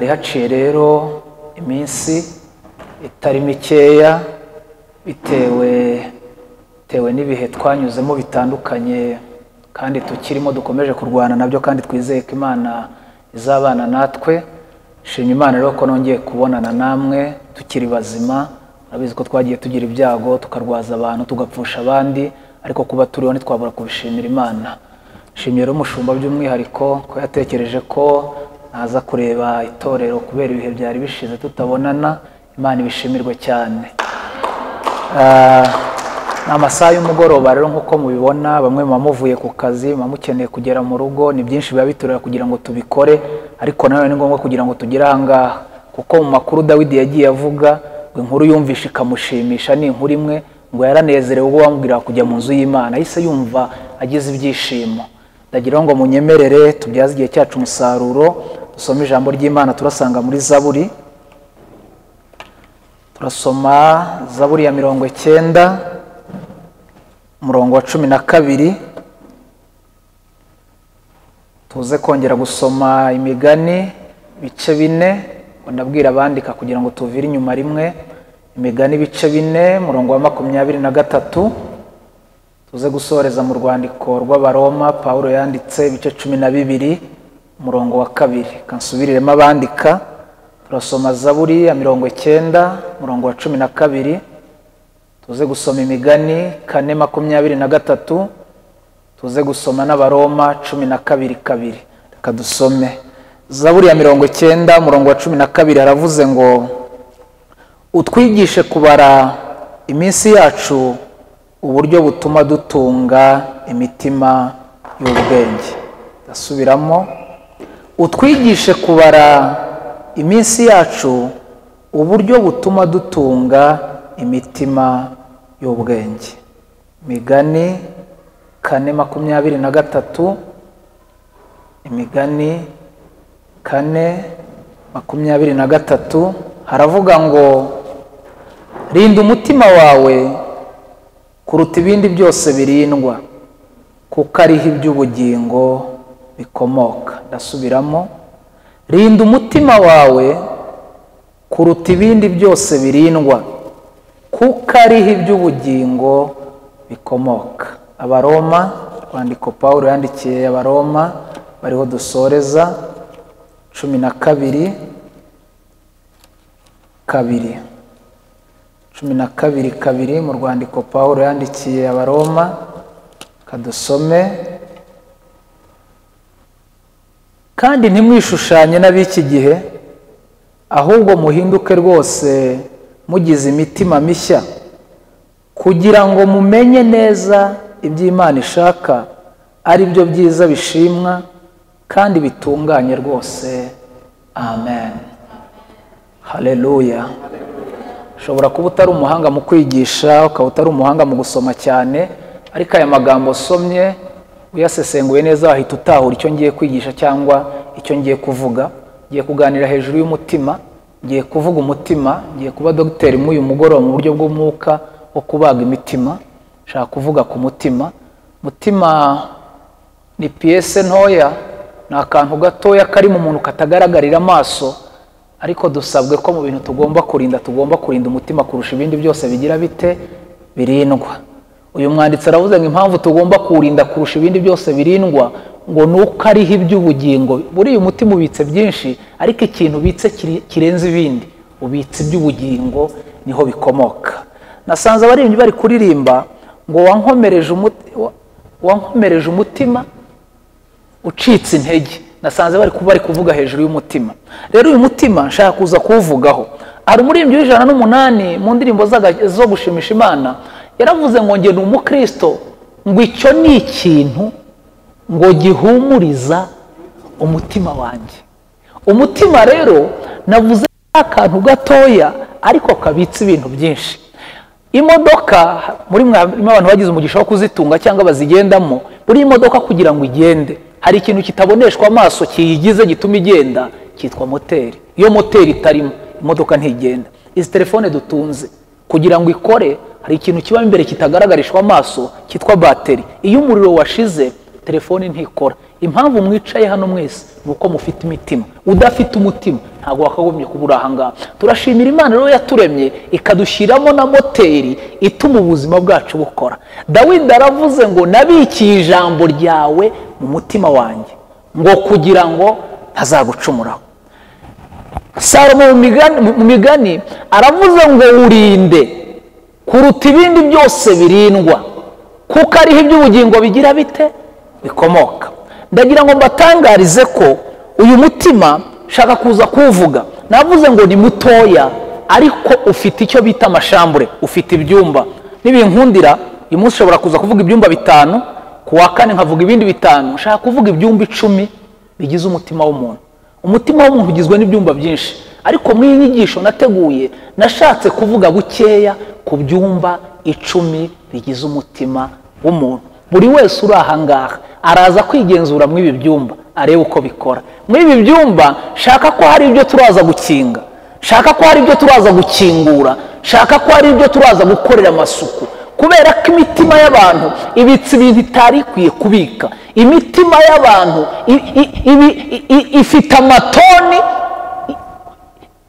haciye rero iminsi itari mikeya bitewe bitewe n'ibihe twanyuzemo bitandukanye kandi tukirimo dukomeje kurwana nabyo kandi twizeye ko imana izabana natwe shimye imana rero ko nongeye kubonana namwe tukiri bazima urabizi ko twagiye tugira ibyago tukarwaza abantu tugapfusha abandi ariko kuba turiho ntitwabura kubishimira imana shimye rero umushumba by'umwihariko ko yatekereje ko naza kureba itorero kubera ibihe byari bishize tutabonana imana ibishimirwe cyane ni amasaha y'umugoroba rero nk'uko mubibona bamwe muba muvuye ku kazi muba mukeneye kugera mu rugo ni byinshi biba biturira kugira ngo tubikore ariko nanone ni ngombwa kugira ngo tugere ahangaha kuko mu makuru dawidi yagiye avuga ngo inkuru yumvisha ikamushimisha ni inkuru imwe ngo yaranezerewe ubwo wamubwiraga kujya mu nzu y'imana ahise yumva agize ibyishimo ndagira ngo munyemerere tubyaze igihe cyacu umusaruro dusome ijambo ry'imana turasanga muri zaburi turasoma zaburi ya mirongo icyenda umurongo wa cumi na kabiri tuze kongera gusoma imigani ibice bine nabwira abandika kugira ngo tuvire inyuma rimwe imigani ibice bine umurongo wa makumyabiri na gatatu tuze gusoreza mu rwandiko rw'abaroma paul yanditse ibice cumi na bibiri umurongo wa kabiri kansubiriremo abandika turasoma zaburi ya mirongo icyenda umurongo wa cumi na kabiri tuze gusoma imigani kane makumyabiri na gatatu tuze gusoma n'abaroma cumi na kabiri kabiri reka dusome zaburi ya mirongo icyenda umurongo wa cumi na kabiri haravuze ngo utwigishe kubara iminsi yacu uburyo butuma dutunga imitima y'ubwenge ndasubiramo utwigishe kubara iminsi yacu uburyo butuma dutunga imitima y'ubwenge imigani kane makumyabiri na gatatu imigani kane makumyabiri na gatatu haravuga ngo rinda umutima wawe kuruta ibindi byose birindwa kuko ariho iby'ubugingo bikomoka ndasubiramo rinda umutima wawe kuruta ibindi byose birindwa kuko ariho iby'ubugingo bikomoka abaroma rwandiko paul yandikiye abaroma bariho dusoreza cumi na kabiri kabiri cumi na kabiri kabiri mu rwandiko paul yandikiye abaroma kadusome kandi ntimwishushanye n'ab'iki gihe ahubwo muhinduke rwose mugize imitima mishya kugira ngo mumenye neza ibyo imana ishaka ari byo byiza bishimwa kandi bitunganye rwose amen hareruya ushobora kuba utari umuhanga mu kwigisha ukaba utari umuhanga mu gusoma cyane ariko aya magambo usomye uyasesenguye neza wahita utahura icyo ngiye kwigisha cyangwa icyo ngiye kuvuga ngiye kuganira hejuru y'umutima ngiye kuvuga umutima ngiye kuba dogiteri mw'uyu mugoroba mu buryo bw'umwuka wo kubaga imitima nshaka kuvuga ku mutima mutima ni piyese ntoya ni akantu gatoya kari mu muntu katagaragarira amaso ariko dusabwe ko mu bintu tugomba kurinda tugomba kurinda umutima kurusha ibindi byose bigira bite birindwa uyu mwanditsi aravuze ngo impamvu tugomba kuwurinda kurusha ibindi byose birindwa ngo ni uko ariho iby'ubugingo buriya umutima ubitse byinshi ariko ikintu ubitse kirenze ibindi ubitse iby'ubugingo niho bikomoka nasanze abaririmbyi bari kuririmba ngo wankomereje umutima ucitse intege nasanze bari kuba bari kuvuga hejuru y'umutima rero uyu mutima nshaka kuza kuwuvugaho hari umuririmbyi w'ijana n'umunani mu ndirimbo zo gushimisha imana yaravuze ngo ngende umukirisito ngo icyo ni ikintu ngo gihumuriza umutima wanjye umutima rero navuze akantu gatoya ariko kabitse ibintu byinshi imodoka muri mwarimu abantu bagize umugisha wo kuzitunga cyangwa bazigendamo buri imodoka kugira ngo igende hari ikintu kitaboneshwa amaso kiyigize gituma igenda cyitwa moteri iyo moteri itarimo imodoka ntigenda izi telefone dutunze kugira ngo ikore hari ikintu kiba imbere kitagaragarishwa amaso cyitwa bateri iyo umuriro washize telefone ntikora impamvu mwicaye hano mwese ni uko mufite imitima udafite umutima ntabwo wakagombye kuba uri ahangaha turashimira imana rero yaturemye ikadushyiramo na moteri ituma ubuzima bwacu bukora dawidi aravuze ngo nabikiye ijambo ryawe mu mutima wanjye ngo kugira ngo ntazagucumuraho salomo mu migani- mu migani aravuze ngo urinde kuruta ibindi byose birindwa kuko ariho iby'ubugingo bigira bite bikomoka ndagira ngo mbatangarize ko uyu mutima nshaka kuza kuwuvuga navuze ngo ni mutoya ariko ufite icyo bita amashambure ufite ibyumba nibinkundira uyu munsi ushobora kuza kuvuga ibyumba bitanu ku wa kane nkavuga ibindi bitanu nshaka kuvuga ibyumba icumi bigize umutima w'umuntu umutima w'umuntu ugizwe n'ibyumba byinshi ariko muri iyi nyigisho nateguye nashatse kuvuga bukeya ku byumba icumi bigize umutima w'umuntu buri wese uri aha ngaha araza kwigenzura muri ibi byumba arebe uko bikora muri ibi byumba shaka ko hari ibyo turaza gukinga shaka ko hari ibyo turaza gukingura shaka ko hari ibyo turaza gukorera amasuku kubera ko imitima y'abantu ibitse ibintu itari ikwiye kubika imitima y'abantu i- i- ibi- i- i- ifite amatoni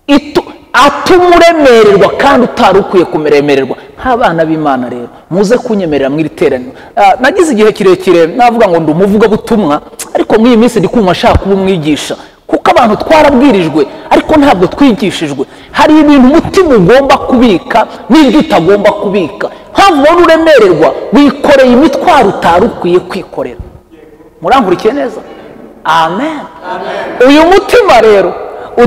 itu- atuma uremererwa kandi utari ukwiye kumeremererwa nk'abana b'imana rero muze kunyemerera mu iri teraniro Ah, nagize igihe kirekire navuga ngo ndi umuvugabutumwa ariko muri iyi minsi ndi kumva nshaka kuba umwigisha kuko abantu twarabwirijwe ariko ntabwo twigishijwe hari ibintu umutima ugomba kubika n'ibyo utagomba kubika mpamvu ubona uremererwa wikoreye imitwaro utari ukwiye kwikorera murangurikiye neza amen uyu mutima rero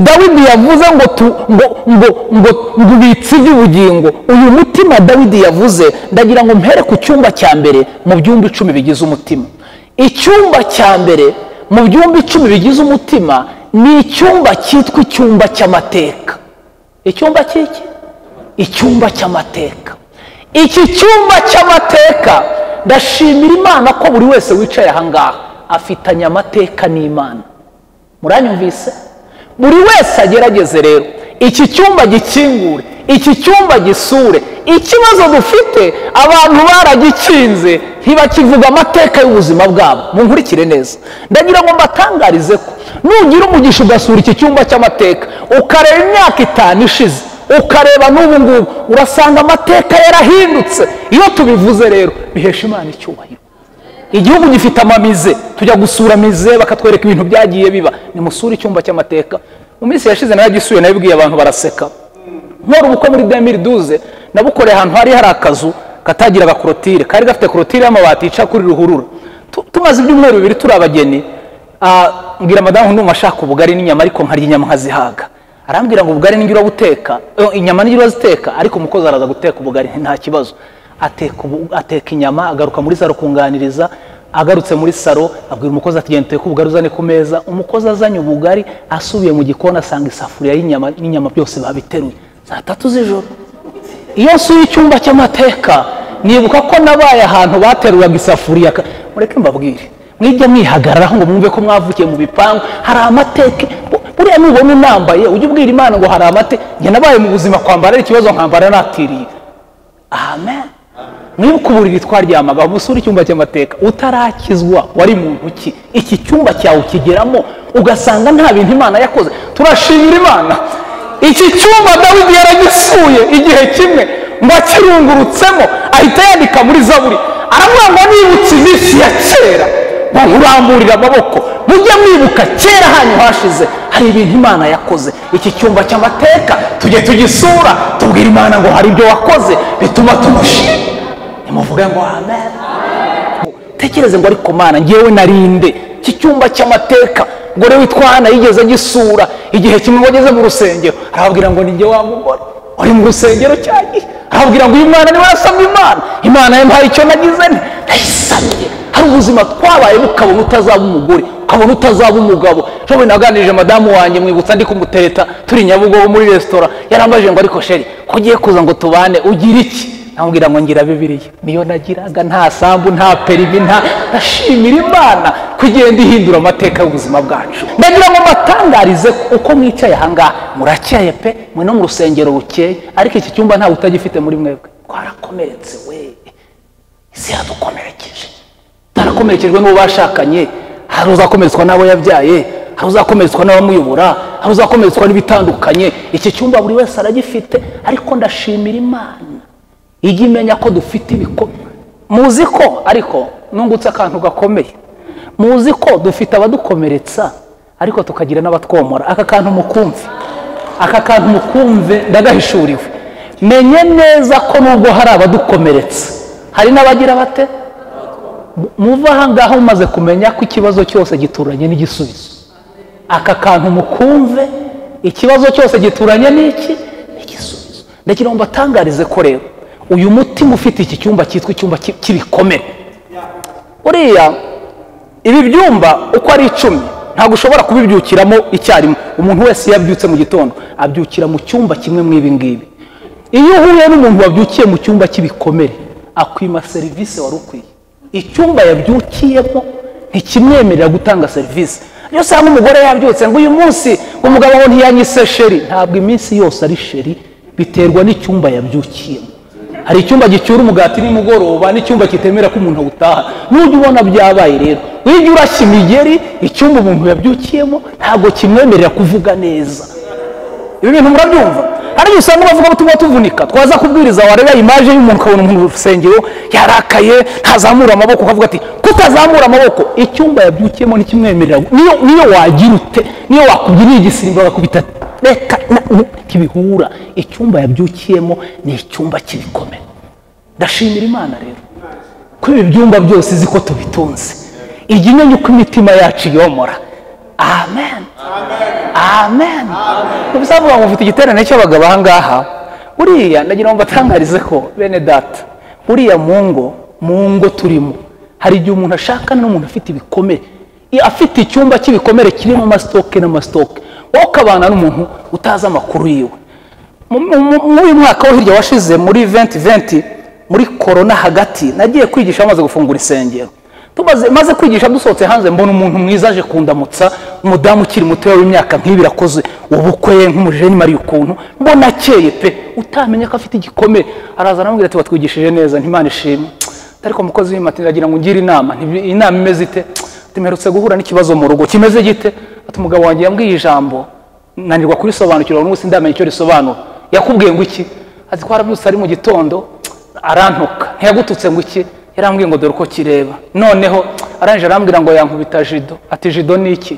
dawidi yavuze ngo tu- ngo ngo ngo ngo ubitse iby'ubugingo uyu mutima dawidi yavuze ndagira ngo mpere ku cyumba cya mbere mu byumba icumi bigize umutima icyumba cya mbere mu byumba icumi bigize umutima ni icyumba cyitwa icyumba cy'amateka icyumba cy'iki icyumba cy'amateka iki cyumba cy'amateka ndashimira imana ko buri wese wicaye aha ngaha afitanye amateka n'imana muranyumvise buri wese agerageze rero iki cyumba gikingure iki cyumba gisure ikibazo dufite abantu baragikinze ntibakivuga amateka y'ubuzima bwabo munkurikire neza ndagira ngo mbatangarize ko nugira umugisha ugasura iki cyumba cy'amateka ukareba imyaka itanu ishize ukareba n'ubu ngubu urasanga amateka yarahindutse iyo tubivuze rero bihesha imana icyubahiro igihugu gifite amamize tujya gusura mize bakatwereka ibintu byagiye biba nimusure icyumba cy'amateka mu minsi yashize naragisuye nabibwiye abantu baraseka nkora ubukwe muri demiri duze nabukoreye ahantu hari hari akazu katagiraga korotire kari gafite korotire y'amabati yica kuri ruhurura Tu- tumaze ibyumweru bibiri turi abageni ah, mbwira madamu ndumva ashaka ubugari n'inyama ariko nkarya inyama nkazihaga arambwira ngo ubugari nijya urabuteka eh, inyama nijya uraziteka ariko umukozi araza guteka ubugari nta kibazo ateka, ubu- ateka inyama agaruka muri saro kunganiriza agarutse muri saro abwira umukozi ati genda uteke ubugari uzane ku meza umukozi azanye ubugari asubiye mu gikoni asanga isafuriya y'inyama n'inyama byose babiteruye saa tatu z'ijoro iyo nsuye icyumba cy'amateka nibuka ko nabaye ahantu bateruraga isafuriya ka- mureke mbabwire mwijya mwihagararaho ngo mwumve ko mwavukiye mu bipangu hari amateka Bu- buriya nubona unambaye ujye ubwira imana ngo hari amateka njye nabaye mu buzima kwambara ari ikibazo nkambara natiriye amen mwibuka uburiri twaryamagaho musura icyumba cy'amateka utarakizwa wari muntu ki iki cyumba cyawe ukigeramo ugasanga nta bintu imana yakoze turashimira imana iki cyumba dawidi yaragisuye igihe kimwe ngo akirungurutsemo ahita yandika muri zaburi aravuga ngo nibutse iminsi ya kera ngo nkuramburire amaboko mujye mwibuka kera hanyu hashize hari ibintu imana yakoze iki cyumba cy'amateka tujye tugisura tubwire imana ngo hari ibyo wakoze bituma tumushima nimuvuge ngo amen tekereze ngo ariko mana ngewe narinde iki cyumba cy'amateka ngo rero witwa hana yigeze agisura igihe kimwe ngo ageze mu rusengero arababwira ngo ninjye wa mugore wari mu rusengero cyagihe arababwira ngo uyu mwana niwe yasabye imana imana yampaye icyo nagize nti ndayisabye hari ubuzima twabayemo ukabona utazaba umugore ukabona utazaba umugabo ejo naganirije madamu wanjye mwibutsa ndi kumutereta turi nyabugogo muri resitora yarambajije ngo ariko sheri ko ugiye kuza ngo tubane ugira iki namubwira ngo ngira bibiliya niyo nagiraga nta sambu nta perimi nta ndashimira imana ko igenda ihindura amateka y'ubuzima bwacu ndagira ngo mbatangarize uko mwicaye ahangaha murakeye pe mwe no mu rusengero bukeye ariko iki cyumba ntawe utagifite muri mwebwe twarakomeretse we isi yadukomerekeje twarakomerekejwe n'uwo bashakanye hari uzakomeretswa n'abo yabyaye hari uzakomeretswa n'abamuyobora hari uzakomeretswa n'ibitandukanye iki cyumba buri wese aragifite ariko ndashimira imana ijya imenya ko dufite ibikomere muzi ko ariko nungutse akantu gakomeye muzi ko dufite abadukomeretsa ariko tukagira n'abatwomora aka kantu mukumve aka kantu mukumve ndagahishuriwe menye neza ko nubwo hari abadukomeretsa hari n'abagira bate muva aha ngaha mumaze kumenya ko ikibazo cyose gituranye n'igisubizo aka kantu mukumve ikibazo cyose gituranye n'iki igisubizo ndagira ngo mbatangarize ko rero uyu mutima ufite iki cyumba cyitwa icyumba cy'ibikomere uriya ibi byumba uko ari icumi ntabwo ushobora kubibyukiramo icyarimwe umuntu wese iyo abyutse mu gitondo abyukira mu cyumba kimwe mu ibi ngibi iyo uhuye n'umuntu wabyukiye mu cyumba cy'ibikomere akwima serivisi wari ukwiye icyumba yabyukiyemo ntikimwemerera gutanga serivisi iyo usanga umugore yabyutse ngo uyu munsi ngo umugabo we ntiyanyise sheri ntabwo iminsi yose ari sheri biterwa n'icyumba yabyukiyemo hari icyumba gicyura umugati nimugoroba n'icyumba kitemera ko umuntu awutaha n'ujya ubona byabaye rero ujya urashya imigeri icyumba umuntu yabyukiyemo ntabwo kimwemerera kuvuga neza ibi bintu murabyumva hari igihe usanga bavuga ngo tuba tuvunika twaza kubwiriza wareba imaje y'umuntu ukabona umuntu mu rusengero yarakaye ntazamura amaboko ukavuga ati kutazamura amaboko icyumba yabyukiyemo ntikimwemerera niyo niyo wagira ute niyo wakubwiriye igisimba bakubita reka ntibihura icyumba yabyukiyemo ni icyumba cy'ibikomere ndashimira imana rero ko ibi byumba byose izi ko tubitunze ijya imenya uko imitima yacu iyomora amen amen ntibisavuga ngo mufite igiterane cy'abagabo aha ngaha buriya nagira ngo mbatangarize ko bene data buriya mu ngo mu ngo turimo hari igihe umuntu ashaka n'umuntu ufite ibikomere afite icyumba cy'ibikomere kirimo amasitoke n'amasitoke wowe ukabana n'umuntu utazi amakuru yiwe muri uyu mwaka wo hirya washize muri venti venti muri korona hagati nagiye kwigisha bamaze gufungura isengero maze kwigisha dusohotse hanze mbona umuntu mwiza aje kundamutsa umudamu ukiri mutoya w'imyaka nk'ibiri akoze ubukwe nk'umujeni mariye ukuntu mbona akeye pe utamenya ko afite igikomere araza aramubwira ati watwigishije neza ntimana ishimwe ariko mukozi w'imati ndagira ngo ungire inama inama imeze ite tumerutse guhura n'ikibazo mu rugo kimeze gite ati umugabo wanjye yambwiye ijambo nanirwa kurisobanukirwa n'ubu sindamenya icyo risobanura yakubwiye ngo iki ati twarabyutse ari mu gitondo arantuka ntiyagututse ngo iki yarambwiye ngo dore uko kireba noneho arangije arambwira ngo yankubita jido ati jido ni iki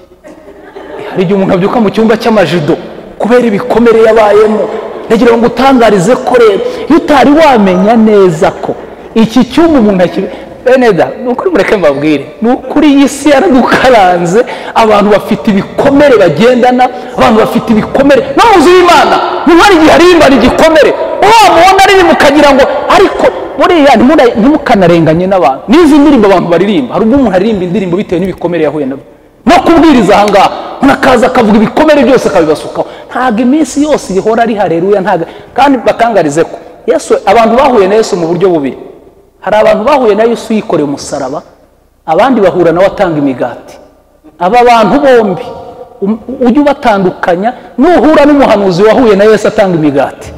hari igihe umuntu abyuka mu cyumba cy'amajido kubera ibikomere yabayemo ndagira ngo utangarize ko rero iyo utari wamenya neza ko iki cyumba umuntu akiri beneda ni ukuri mureke mbabwire ni ukuri iyi si yaradukaranze abantu bafite ibikomere bagendana abantu bafite ibikomere no mu nzu y'imana niba hari igihe arimbana igikomere wamubona aririmba ukagira ngo ariko buriya ntimukanarenganye n'abantu n'izi ndirimbo abantu baririmba hari ubwo umuntu aririmba indirimbo bitewe n'ibikomere yahuye nabyo no kubwiriza aha ngaha umuntu akaza akavuga ibikomere byose akabibasukaho ntabwo iminsi yose ihora ari hareruya ntabwo kandi bakangarize ko yesu abantu bahuye na yesu mu buryo bubiri hari abantu bahuye na Yesu yikoreye umusaraba abandi bahura nawe atanga imigati aba bantu bombi ujye ubatandukanya nuhura n'umuhanuzi wahuye na Yesu atanga imigati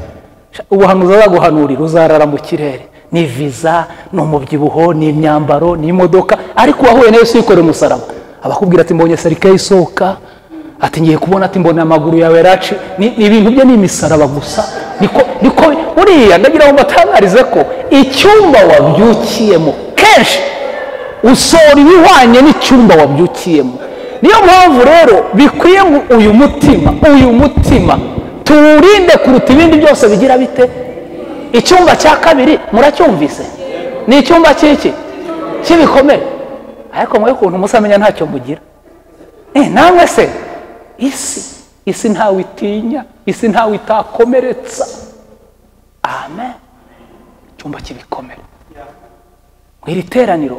ubuhanuzi azaguhanurira uzarara mu kirere ni viza ni umubyibuho ni imyambaro ni imodoka ariko uwahuye na Yesu yikoreye umusaraba abakubwira ati mbonye serike isohoka ati ngiye kubona ati mbona amaguru yawe raci ni ibintu bye ni imisaraba gusa niko buriya ndagira ngo mbatangarize ko icyumba wabyukiyemo kenshi usohora ibihwanye n'icyumba wabyukiyemo niyo mpamvu rero bikwiye ngo uyu mutima uyu mutima tuwurinde kuruta ibindi byose bigira bite icyumba cya kabiri muracyumvise ni icyumba cy'iki cy'ibikomere ariko mwe kuntu musamenya ntacyo mugira namwe se isi isi ntawe itinya isi ntawe itakomeretsa amen icyumba cy'ibikomere mu iri teraniro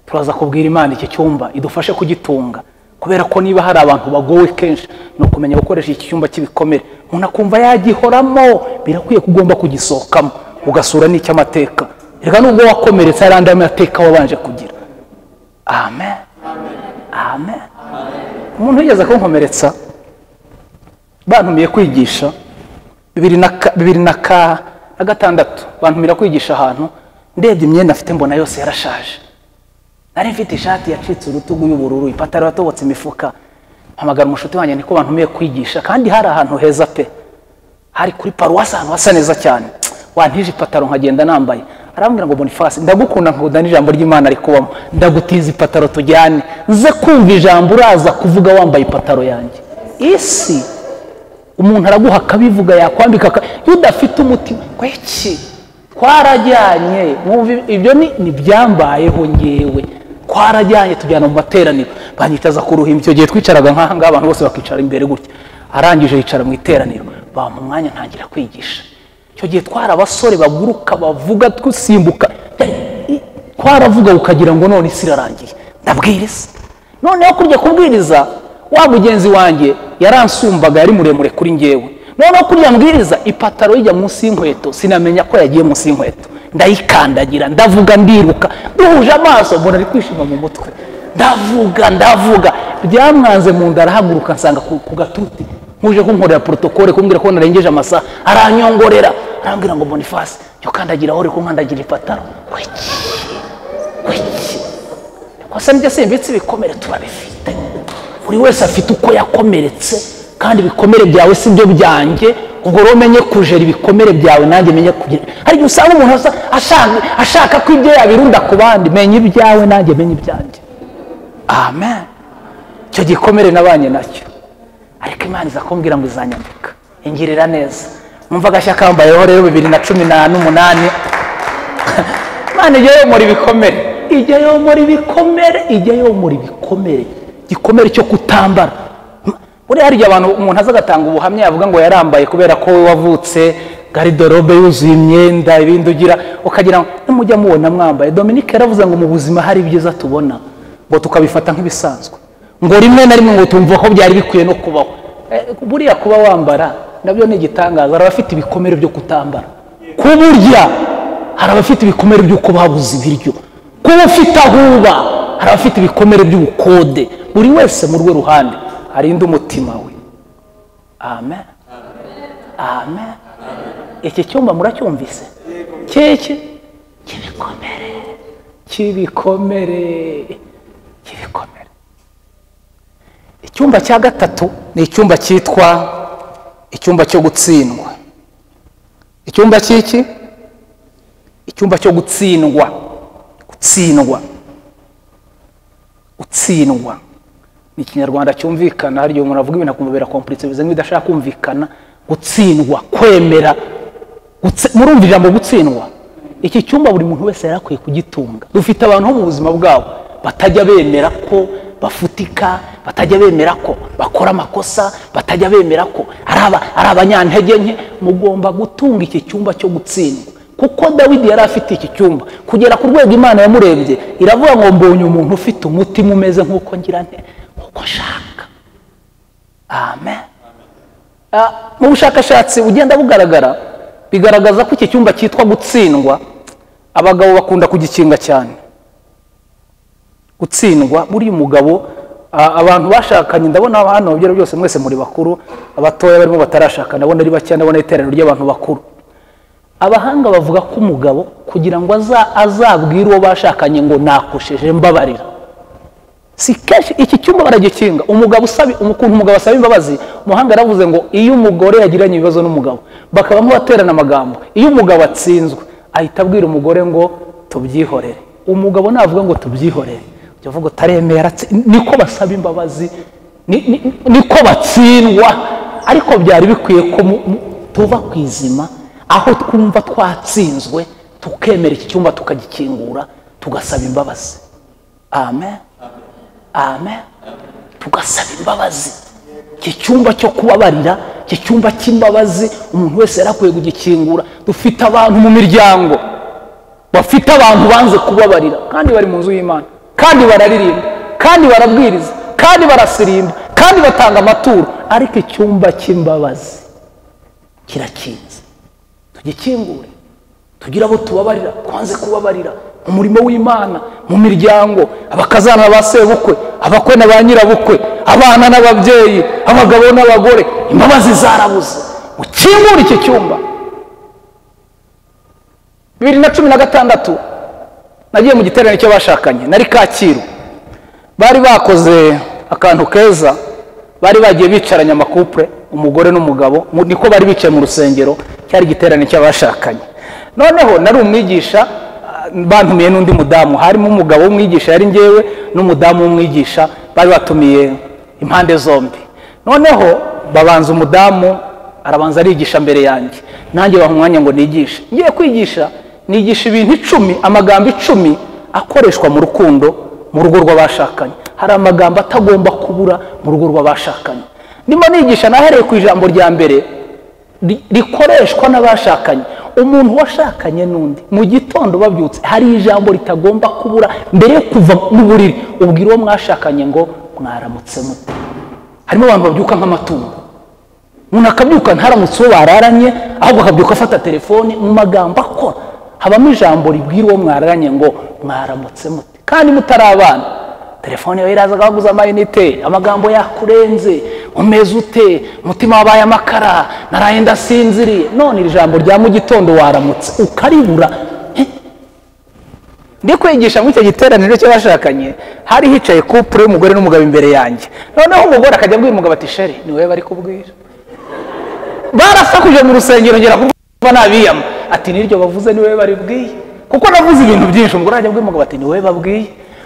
turaza kubwira imana iki cyumba idufashe kugitunga kubera ko niba hari abantu bagowe kenshi ni ukumenya gukoresha iki cyumba cy'ibikomere umuntu akumva yagihoramo birakwiye ko ugomba kugisohokamo ugasura n'icy'amateka reka nubwo wakomeretse hari andi mateka wabanje kugira amen amen umuntu wigeze kunkomeretsa bantumiye kwigisha bibiri na ka gatandatu bantumira kwigisha ahantu ndebye imyenda afite mbona yose yarashaje nari mfite ishati yacitse urutugu y'ubururu ipataro yatobotse imifuka mpamagara umushuti wanjye niko bantumiye kwigisha kandi hari ahantu heza pe hari kuri paruwasi ahantu hasa neza cyane wantije ipataro nkagenda nambaye arambwira ngo bonifasi ndagukunda nkunda n'ijambo ry'imana rikubamo ndagutiza ipataro tujyane nze kumva ijambo uraza kuvuga wambaye ipataro yanjye isi umuntu araguha akabivuga yakwambika aka- iyo udafite umutima kweki twarajyanye mwumva ibi- ibyo ni nibyambayeho ngewe twarajyanye tujyana mu materaniro banyitaza ku ruhimbi icyo gihe twicaraga nk'aha ngaha abantu bose bakicara imbere gutya arangije yicara mu iteraniro bampa umwanya ntangira kwigisha icyo gihe twari abasore baguruka bavuga twisimbuka i- twaravuga ukagira ngo none isi irarangiye ndabwiriza noneho kurya kubwiriza wa mugenzi wanjye yaransumbaga yari muremure kuri ngewe noneho kurya mbwiriza ipataro ijya munsi y'inkweto sinamenya ko yagiye munsi y'inkweto ndayikandagira ndavuga ndiruka duhuje amaso mbona ari kwishima mu mutwe ndavuga ndavuga byamwanze mu nda arahaguruka nsanga ku, ku gatuti nkuje kunkorera protokole kumbwira ko narengeje amasaha aranyongorera arambwira ngo bonifasi jya ukandagira aho uri kunkandagira ipataro wiki wiki gusa nibyo si imbitse ibikomere tuba bifite buri wese afite uko yakomeretse kandi ibikomere byawe si byo byanjye ubwo rero umenye kujera ibikomere byawe nanjye menye kugira hari igihe usanga umuntu asa- ashaka, ashaka ko ibyo yabirunda ku bandi menya ibyawe nanjye menya ibyanjye amen icyo gikomere nabanye nacyo ariko imana iza kumbwira ngo izanyambika ingirira neza mwumva agashyaka kambayeho rero bibiri na cumi na- n'umunani imana ijya yomora ibikomere ijya yomora ibikomere ijya yomora ibikomere igikomere cyo kutambara M- buriya hari igihe abantu umuntu aza agatanga ubuhamya yavuga ngo yarambaye kubera ko we wavutse garidorobe yuzuye imyenda ibindi ugira ukagira ngo nimujya mubona mwambaye dominike yaravuze ngo mu buzima hari ibyiza tubona ngo tukabifata nk'ibisanzwe ngo rimwe na rimwe ngo tumva ko byari bikwiye no kubaho Eh, buriya kuba wambara nabyo ni igitangaza hari abafite ibikomere byo kutambara kuburya hari abafite ibikomere by'uko babuze ibiryo kuba ufite aho uba hari abafite ibikomere by'ubukode buri wese mu rwe ruhande arinde umutima we amen amen iki cyumba muracyumvise keke cy'ibikomere cy'ibikomere cy'ibikomere icyumba cya gatatu ni icyumba cyitwa icyumba cyo gutsindwa icyumba cy'iki icyumba cyo gutsindwa gutsindwa gutsindwa ni ikinyarwanda cyumvikana hari igihe umuntu avuga ibintu akumubera kompuritse bivuze nk'ibidashaka kumvikana gutsindwa kwemera gutse- murumva ijambo gutsindwa iki cyumba buri muntu wese yari akwiye kugitunga dufite abantu bo mu buzima bwabo batajya bemera ko bafutika batajya bemera ko bakora amakosa batajya bemera ko ari aba- ari abanyantege nke mugomba gutunga iki cyumba cyo gutsindwa kuko dawidi yari afite iki cyumba kugera ku rwego imana yamurebye iravuga ngo mbonye umuntu ufite umutima umeze nk'uko ngira nte nk'uko nshaka amen Ah, mu bushakashatsi bugenda bugaragara bigaragaza ko iki cyumba cyitwa gutsindwa abagabo bakunda kugikinga cyane gutsindwa buriya umugabo ah, abantu bashakanye ndabona hano mu byaro byose mwese muri bakuru abatoya barimo batarashaka ndabona ari bake ndabona iteraniro ry'abantu bakuru abahanga bavuga ko umugabo kugira ngo aza- azabwire uwo bashakanye ngo nakosheje mbabarira si kenshi iki cyumba baragikinga umugabo usaba ukuntu umugabo asaba imbabazi umuhanga yaravuze ngo iyo umugore yagiranye ibibazo n'umugabo bakabamo baterana amagambo iyo umugabo atsinzwe ahita abwira umugore ngo tubyihorere umugabo navuga ngo tubyihorere ujya uvuga utaremeye aratsi niko basaba imbabazi ni- ni- niko batsindwa ariko byari bikwiye ko mu- mu- tuva ku izima aho twumva twatsinzwe tukemera iki cyumba tukagikingura tugasaba imbabazi amen amen tugasaba imbabazi iki cyumba cyo kubabarira iki cyumba cy'imbabazi umuntu wese yari akwiye kugikingura dufite abantu mu miryango bafite abantu banze kubabarira kandi bari mu nzu y'imana kandi bararirimba kandi barabwiriza kandi barasirimba kandi batanga amaturo ariko icyumba cy'imbabazi kirakinze tugikingure tugira abo tubabarira twanze kubabarira mu murimo w'imana mu miryango abakazana ba sebukwe abakwe na ba nyirabukwe abana n'ababyeyi abagabo n'abagore imbabazi zarabuze ukingure iki cyumba bibiri na cumi na gatandatu nagiye mu giterane cy'abashakanye nari kacyiru bari bakoze akantu keza bari bagiye bicaranya amakupure umugore n'umugabo mu- niko bari bicaye mu rusengero cyari igiterane cy'abashakanye noneho nari umwigisha ah, bantumiye n'undi mudamu harimo umugabo w'umwigisha yari ngewe n'umudamu w'umwigisha bari batumiye impande zombi noneho babanza umudamu arabanza arigisha mbere yanjye nanjye baha umwanya ngo nigishe ngiye kwigisha nigisha ibintu icumi amagambo icumi akoreshwa mu rukundo mu rugo rw'abashakanye hari amagambo atagomba kubura mu rugo rw'abashakanye ndimo nigisha nahereye ku ijambo rya mbere ri- rikoreshwa n'abashakanye umuntu washakanye n'undi mu gitondo babyutse hari ijambo ritagomba kubura mbere yo kuva mu buriri ubwira uwo mwashakanye ngo mwaramutse mute harimo abantu babyuka nk'amatungo umuntu akabyuka ntaramutse uwo bararanye ahubwo akabyuka afata telefoni mu magambo akora habamo ijambo ribwira uwo mwararanye ngo mwaramutse mute kandi mutari abana telefone yawe iraza akaguza amayinite amagambo yakurenze umeze ute umutima wabaye amakara naraye ndasinziriye none iri jambo rya mu gitondo waramutse ukaribura eh, ndi kwigisha muri icyo giteraniro cy'abashakanye hari hicaye kupure y'umugore n'umugabo imbere yanjye noneho umugore akajya abwira umugabo ati sheri ni wowe bari kubwira barasakuje mu rusengero ngera kuba nabiyama ati niryo bavuze ni wowe baribwiye kuko navuze ibintu byinshi umugore ajya abwira umugabo ati ni wowe babwiye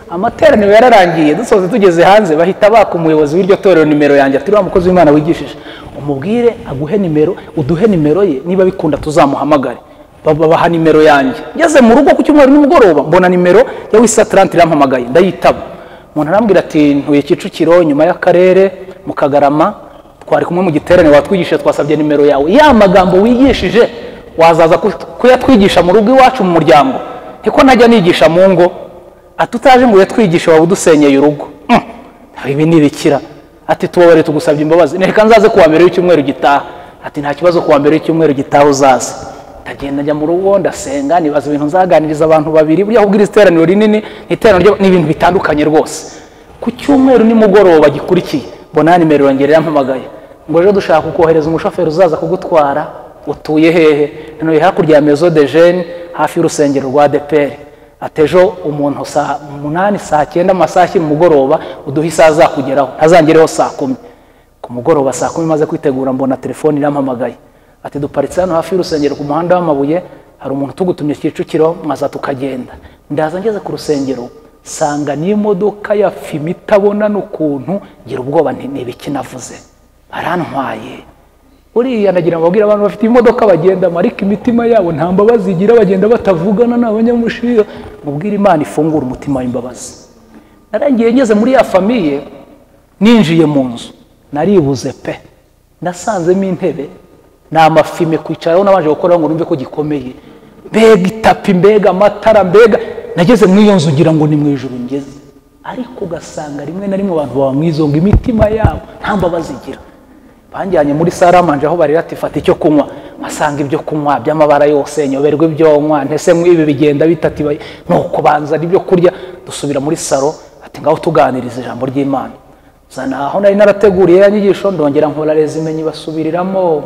amateraniro yararangiye dusoze tugeze hanze bahita baka umuyobozi w'iryo torero nimero yanjye ati uriya mukozi w'imana wigishije umubwire aguhe nimero uduhe nimero ye niba bikunda tuzamuhamagare Ba- babaha nimero yanjye ngeze mu rugo ku cyumweru nimugoroba mbona nimero ya wisatarante irampamagaye ndayitaba umuntu arambwira ati ntuye kicukiro nyuma y'akarere mu kagarama twari kumwe mu giterane watwigishije twasabye nimero yawe ya magambo wigishije wazaza ku- kuyatwigisha mu rugo iwacu mu muryango niko najya nigisha mu ngo ati utaje ngo uyatwigishe waba udusenyeye urugo Mm, ibi ni ibikira ati tubabarire tugusabye imbabazi reka nzaze kuwa mbere w'icyumweru gitaha ati nta kibazo kuwa mbere w'icyumweru gitaha uzaze ndagenda njya mu rugo ndasenga nibaza ibintu nzaganiriza abantu babiri buriya kubwira iteraniro rinini ni iteraniro ry'aba- ni ibintu bitandukanye rwose ku cyumweru nimugoroba gikurikiye mbona ya nimero yongera yampamagaye ngo ejo dushaka kukohereza umushoferi uzaza kugutwara utuye hehe ntuye hakurya ya mezo de jene hafi y'urusengero rwa deperi atejo umuntu saa umunani saa cyenda amasashi mu mugoroba uduhe isaha azakugeraho ntazangereho saa kumi ku mugoroba saa kumi maze kwitegura mbona telefone irampamagaye ati duparitse hano hafi y'urusengero ku muhanda w'amabuye hari umuntu tugutumye kicukiro mwaza tukagenda ndaza ngeze ku rusengero sanga n'imodoka ya fimi itabona n'ukuntu ngira ubwoba nti ni ibiki navuze barantwaye uriya nagira ngo babwire abantu bafite imodoka bagendamo ariko imitima yabo nta mbabazi igira bagenda batavugana ni abanyamushira mubwire imana ifungura umutima w'imbabazi narangiye ngeze muri ya famiye ninjiye mu nzu naribuze pe nasanzemo intebe ni amafime kwicaraho nabanje gukoraho ngo numve ko gikomeye mbega itapi mbega amatara mbega nageze muri iyo nzu ngira ngo ni mu ijoro ngeze ariko ugasanga rimwe na rimwe abantu baba mu izo ngo imitima yabo nta mbabazi igira banjyanye muri saramanje aho barira ati fata icyo kunywa mpasanga ibyo kunywa by'amabara yose nyoberwa ibyo nywa ntese ibi bigenda bitati nuko banza n'ibyo kurya dusubira muri saro ati ngaho tuganiriza ijambo ry'imana zana aho nari narateguriye ya nyigisho ndongera nkora resume nyibasubiriramo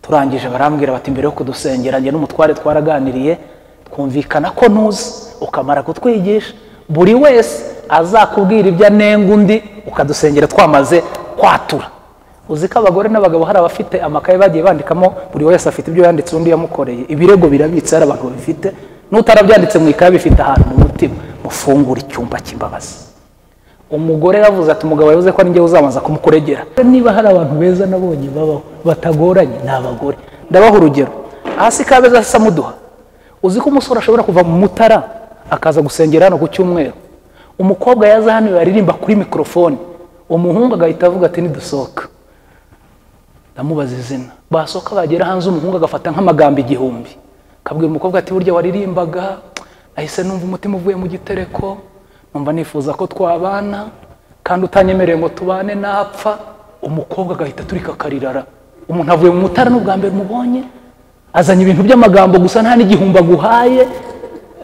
turangije barambwira bati mbere yo kudusengera njye n'umutware twaraganiriye twumvikana ko ntuzi ukamara kutwigisha buri wese azakubwira ibyo anenga undi ukadusengera twamaze kwatura uzi ko abagore n'abagabo hari abafite amakaye bagiye bandikamo buri wese afite ibyo yanditse undi yamukoreye ibirego birabitse hari abantu babifite n'utarabyanditse mu ikaye bifite ahantu mu mutima mufungure icyumba cy'imbabazi umugore yaravuze ati umugabo yavuze ko ari njyewe uzabanza kumukuregera niba hari abantu beza nabonye babaho batagoranye ni abagore ndabaha urugero hasi kabeza hasa muduha uzi ko umusore ashobora kuva mu mutara akaza gusengera hano ku cyumweru umukobwa yaza hano yaririmba kuri mikorofone umuhungu agahita avuga ati nidusohoka ndamubaza izina basohoka bagera hanze umuhungu agafata nk'amagambo igihumbi akabwira umukobwa ati burya waririmbaga ahise numva umutima uvuye mu gitereko numva nifuza ko twabana kandi utanyemereye ngo tubane napfa umukobwa agahita aturika akarirara umuntu avuye mu mutara n'ubwa mbere umubonye azanye ibintu by'amagambo gusa nta n'igihumbi aguhaye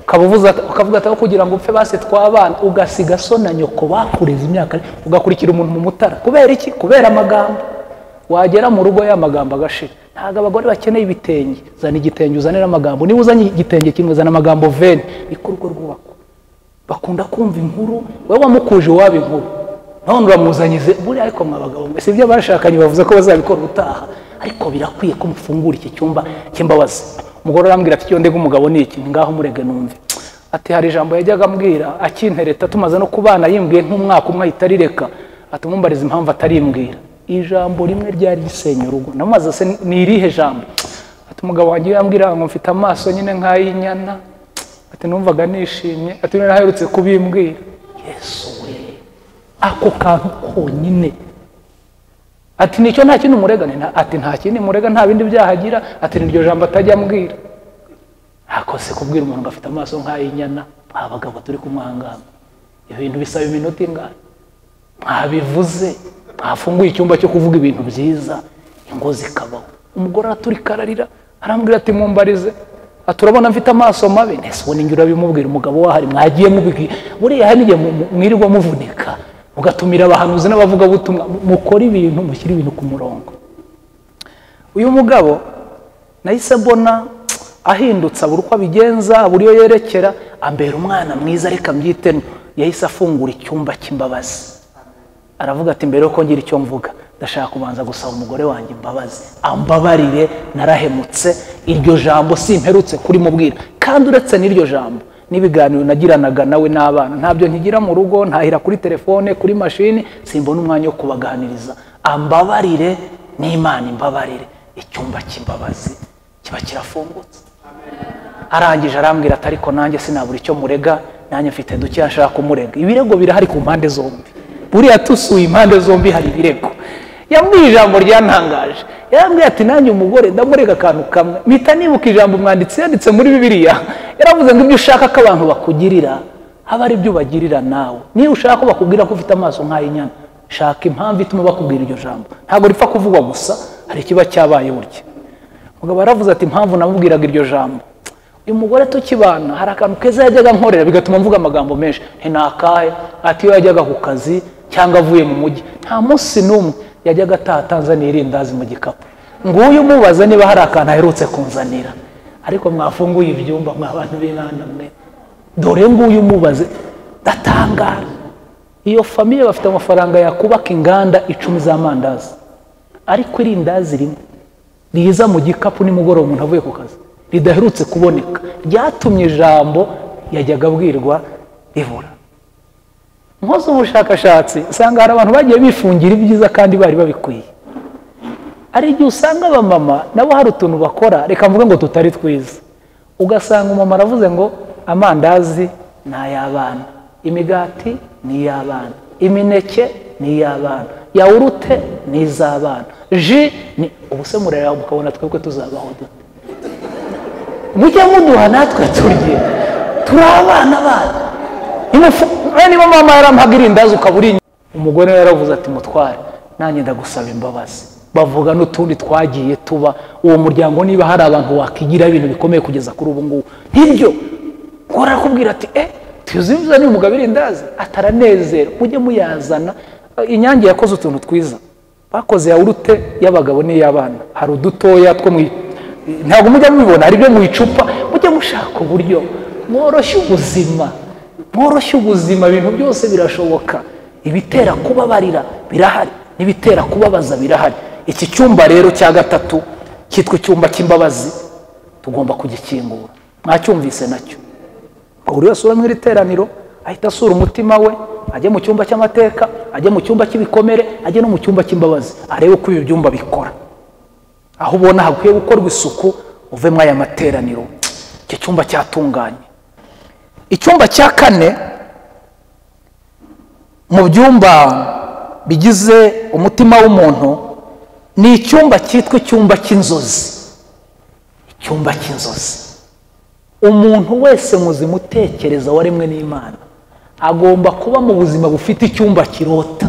ukaba uvuza- ukavuga ati aho kugira ngo upfe basi twabana ugasiga so na nyoko bakureze imyaka ugakurikira umuntu mu mutara kubera iki kubera amagambo wagera mu rugo ya magambo agashira ntabwo abagore bakeneye ibitenge zana igitenge uzanire amagambo niba uzanye igitenge kimwe zana amagambo veni niko urugo rwubakwa bakunda kumva inkuru wowe wamukuje iwabo inkuru none uramuzanyize buriya ariko mwa bagabo mwe si ibyo bashakanye bavuze ko bazabikora ubutaha ariko birakwiye ko mufungura iki cyumba cy'imbabazi umugore arambwira ati iyo ndega umugabo ni iki ngaho murege numve ati hari ijambo yajyaga ambwira akintereta tumaze no kubana yimbwiye nk'umwaka umwe ahita arireka atumumbariza impamvu atarimbwira ijambo rimwe ryari risenya urugo namaze se ni irihe jambo ati umugabo wanjye yambwira ngo mfite amaso nyine nk'ay'inyana ati numvaga nishimye ati noneho aherutse kubimbwira yesu we ako kantu konyine ati nicyo nta kindi umurega Nta- ati nta kindi murega nta bindi byaha agira ati niryo jambo atajya ambwira ntakose kubwira umuntu ngo afite amaso nk'ay'inyana abagabo turi kumwangana ibyo bintu bisaba iminota ingana mwabivuze mwafunguye icyumba cyo kuvuga ibintu byiza ingo zikabaho umugore araturika ararira arambwira ati mumbarize ati urabona mfite amaso mabi nese ubona ingira urabimubwira umugabo wahari mwagiye mubibwira buriya hari n'igihe mu- mu- mwirirwa muvunika mugatumira abahanuzi n'abavugabutumwa mu- mukore ibintu mushyire ibintu ku murongo uyu mugabo nahise mbona ahindutse abura uko abigenza abura iyo yerekera ambera umwana mwiza ariko ambyitemo yahise afungura icyumba cy'imbabazi aravuga ati mbere yuko ngira icyo mvuga ndashaka kubanza gusaba umugore wanjye imbabazi ambabarire narahemutse iryo jambo simperutse kurimubwira kandi uretse n'iryo jambo n'ibiganiro nagiranaga nawe n'abana ntabyo nkigira mu rugo ntahira kuri telefone kuri mashini simbona umwanya wo kubaganiriza ambabarire n'imana imbabarire icyumba cy'imbabazi kiba kirafungutse arangije arambwira ati ariko nanjye sinabura icyo murega nanjye mfite dukeya nshaka kumurega ibirego birahari ku mpande zombi buriya tusuye impande zombi hari ibirego yambwiye ijambo ryantangaje yarambwiye ati nanjye umugore ndamurega akantu kamwe mpita nibuka ijambo umwanditsi yanditse muri bibiriya yaravuze ngo ibyo ushaka ko abantu bakugirira haba ari ibyo ubagirira nawe niba ushaka ko bakubwira ko ufite amaso nk'ay'inyana shaka impamvu ituma bakubwira iryo jambo ntabwo ripfa kuvugwa gusa hari ikiba cyabaye burya umugabo yaravuze ati impamvu namubwiraga iryo jambo uyu mugore tukibana hari akantu keza yajyaga nkorera bigatuma mvuga amagambo menshi nti nakahe ati iyo yajyaga ku kazi cyangwa avuye mu mujyi nta munsi n'umwe yajyaga ataha atanzaniye irindazi mu gikapu nguyu umubaza niba hari akantu aherutse kunzanira ariko mwafunguye ibyumba mwa bantu b'imana mwe dore nguyu umubaze ndatangara iyo famiye bafite amafaranga yakubaka inganda icumi z'amandazi ariko irindazi rimwe riza mu gikapu nimugoroba umuntu avuye ku kazi ridaherutse kuboneka ryatumye ijambo yajyaga abwirwa ribura nkoze ubushakashatsi usanga hari abantu bagiye bifungira ibyiza kandi bari babikwiye hari igihe usanga abamama nabo hari utuntu bakora reka mvuge ngo tutari twiza ugasanga umumama aravuze ngo amandazi ni ay'abana imigati ni iy'abana imineke ni iy'abana yawurute ni iz'abana ji ni ubu se murareba mukabona twebwe tuzabaho dute mujye muduha natwe turye turi abana banyu Nimufu- eh, niba mama yarampaga irindazi ukaba uri inyuma umugore we yaravuze ati mutware nanjye ndagusaba imbabazi bavuga n'utundi twagiye tuba uwo muryango niba hari abantu wakigiraho ibintu bikomeye kugeza kuri ubu ngubu nk'ibyo ngora arakubwira ati eh tuyuzimiza niba umugabo irindazi ataranezera mujye muyazana Eh, inyange yakoze utuntu twiza bakoze yawurute y'abagabo n'iy'abana hari udutoya two mu i- ntabwo mujya mubibona hari ibyo mu icupa mujye mushaka uburyo mworoshya ubuzima mworoshya ubuzima ibintu byose birashoboka ibitera kubabarira birahari n'ibitera kubabaza birahari iki cyumba rero cya gatatu cyitwa icyumba cy'imbabazi tugomba kugikingura mwacyumvise nacyo buri wese uri mu iri teraniro ahita asura umutima we ajye mu cyumba cy'amateka ajye mu cyumba cy'ibikomere ajye no mu cyumba cy'imbabazi arebe uko ibi byumba bikora aho ubona hakwiye gukorwa isuku uve muri aya materaniro iki cyumba cyatunganye icyumba cya kane mu byumba bigize umutima w'umuntu ni icyumba cyitwa icyumba cy'inzozi icyumba cy'inzozi umuntu wese muzima utekereza waremwe n'imana agomba kuba mu buzima bufite icyumba kirota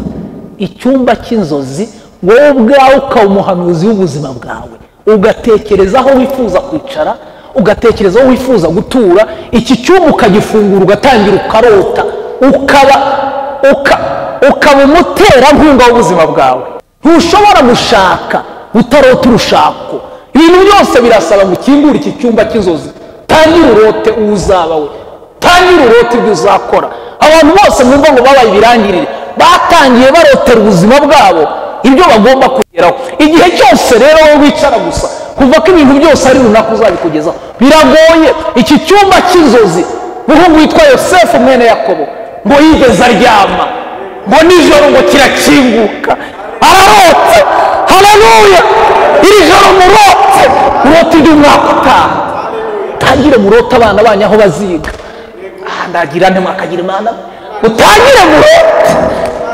icyumba cy'inzozi wowe ubwawe ukaba umuhanuzi w'ubuzima bwawe ugatekereza aho wifuza kwicara ugatekereza aho wifuza gutura iki cyumba ukagifungura ugatangira ukarota ukaba uka- ukaba umuterankunga w'ubuzima bwawe ntushobora gushaka utarota urushako ibintu byose birasaba ngo ukingure iki cyumba cy'inzozi tangira urote uwo uzaba we tangira urote ibyo uzakora abantu bose mwumva ngo babaye ibirangirire batangiye barotera ubuzima bwabo ibyo bagomba kugeraho igihe cyose rero wowe wicara gusa kuva ko ibintu byose ari runaka uzabikugezaho biragoye iki cyumba cy'inzozi umuhungu witwa yosefu mwene yakobo ngo yigeze aryama ngo nijoro ngo kirakinguka ararotse hararuya iri joro murotse murote ibyo umwaka utaha utangire murote abana banyu aho baziga aha ndagira nte mwakagira imana utangire murote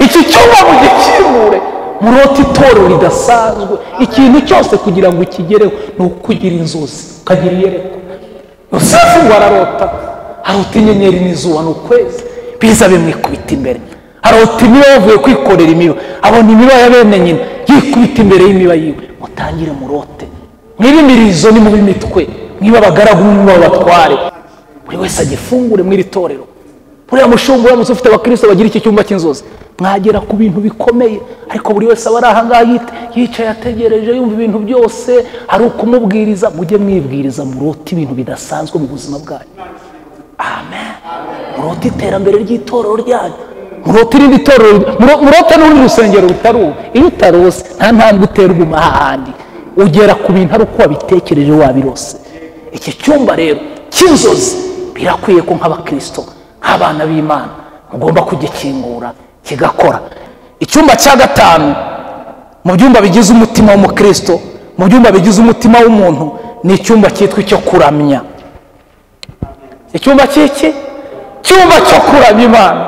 iki cyumba mugikingure murote itorero ridasanzwe ikintu cyose kugira ngo ukigereho ni ukugira inzozi ukagira iyerekwa yosefu ngo ararota arota inyenyeri n'izuba ni ukwezi biza bimwikubita imbere arota imiba yavuye kwikorera imiba abona imiba ya bene nyina yikubita imbere y'imiba yiwe mutangire murote mwibimirizo ni mubi mitwe mwiba abagaragu mwiba abatware buri wese agifungure mw'iri torero buriya mushumba uramutse ufite abakristo bagira iki cyumba cy'inzozi mwagera ku bintu bikomeye ariko buri wese aba ari ahangaha yite- yicaye ategereje yumva ibintu byose hari ukumubwiriza mujye mwibwiriza murote ibintu bidasanzwe mu buzima bwanyu amen murote iterambere ry'itorero ryanyu murote irindi torero muro- murote n'urundi rusengero rutari ubu iyo utarose nta ntambwe uterwa ahandi ugera ku bintu ari uko wabitekereje wabirose iki cyumba rero cy'inzozi birakwiye ko nk'abakristo nk'abana b'imana mugomba kugikingura kigakora icyumba cya gatanu mu byumba bigize umutima w'umukristo mu byumba bigize umutima w'umuntu ni icyumba cyitwa icyo kuramya icyumba cy'iki cyumba cyo kuramya imana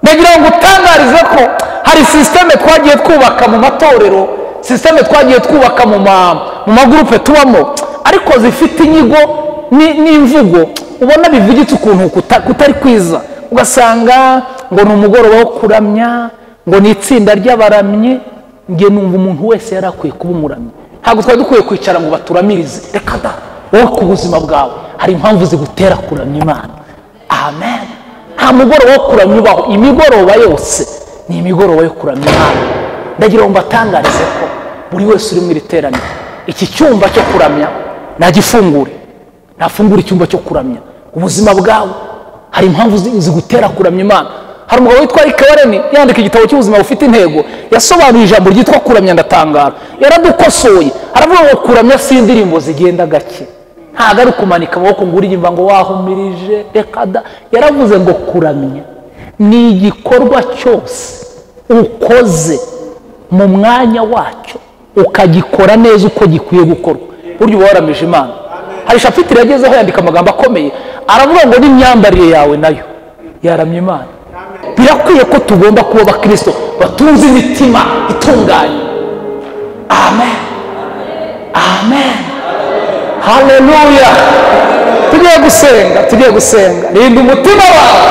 nagira ngo utangarize ko hari sisiteme twagiye twubaka mu matorero sisiteme twagiye twubaka mu ma- mu magurupe tubamo ariko zifite inyigo ni- n'imvugo ubona bivugitse ukuntu kuta- kutari kwiza ugasanga ngo ni umugoroba wo kuramya ngo ni itsinda ry'abaramyi njye numva umuntu wese yari akwiye kuba umuramyi ntabwo twari dukwiye kwicara ngo baturamirize reka da wowe ku buzima bwawe hari impamvu zigutera kuramya imana amen nta mugoroba wo kuramya ubaho imigoroba yose ni imigoroba yo kuramya imana ndagira ngo mbatangarize ko buri wese uri mu iri teraniro iki cyumba cyo kuramya nagifungure nafungura icyumba cyo kuramya ubuzima bwawe hari impamvu zi- zigutera kuramya imana hari umugabo witwa Eric Warren yandika igitabo cy'ubuzima bufite intego yasobanuye ijambo ryitwa kuramya ndatangara yaradukosoye aravuga ngo kuramya si indirimbo zigenda gake ntabwo ari kumanika amaboko ngo uririmba ngo wahumirije reka da yaravuze ngo kuramya ni igikorwa cyose ukoze mu mwanya wacyo ukagikora neza uko gikwiye gukorwa burya uba waramije imana hari shapitire yagezeho yandika amagambo akomeye aravuga ngo n'imyambarire yawe nayo yaramye imana birakwiye ko tugomba kuba abakristo batunze imitima itunganye amen amen haleluya tugiye gusenga tugiye gusenga rinda umutima wawe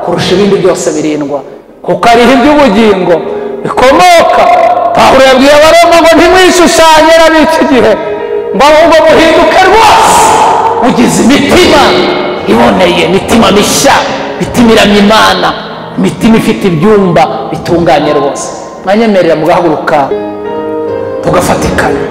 kurusha ibindi byose birindwa kuko ariho iby'ubugingo bikomoka pawulo yabwiye abaroma ngo ntimwishushanye n'ab'iki gihe ngo ahubwo muhinduke rwose ugize imitima iboneye imitima mishya imitima iramya imana imitima ifite ibyumba bitunganye rwose mwanyemerera mugahaguruka tugafatikanya